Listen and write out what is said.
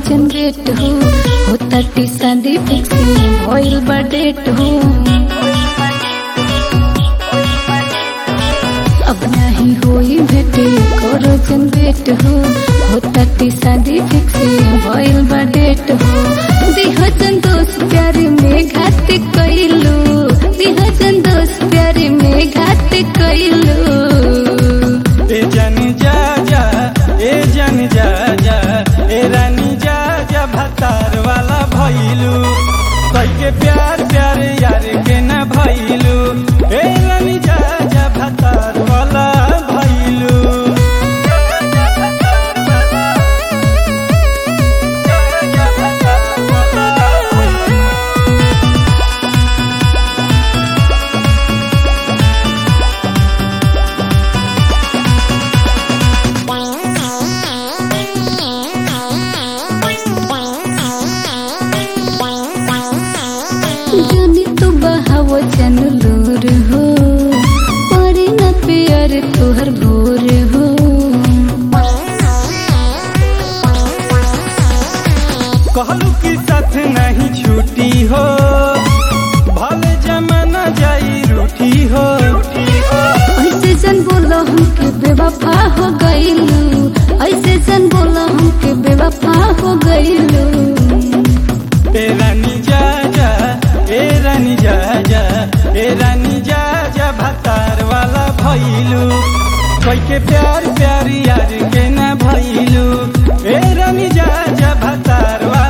generate हो होता T शादी फिक्सिंग भइल बा डेट हो अब नहीं होई भेटे करो जनरेट हो होता टी शादी फिक्सिंग भइल बा डेट हो दिहजन दोस्त प्यार में घात कइलू दिहजन दोस्त प्यार में घात कइलू ए जन जा जा ए जन जा जा ए रानी जा जा भतार वाला भइलू कई के प्यार प्यार यार के न भइलू ए रानी जा जा भतार वाला भइलू जनी तू बहाव जन लोर हो पड़ी न प्यार तोहर भोर हो कहलू की साथ नहीं छूटी हो भले जमाना जाई रूठी हो ऐसे जन बोलो हमके बेवफा हो गईलू ऐसे जन बोलो हमके बेवफा हो गईलू ए रानी जा जा ए रानी जा जा ए रानी जा जा भतार वाला भइलू कोई के प्यार प्यार यार के ना भइलू ए रानी जा जा भतार वाला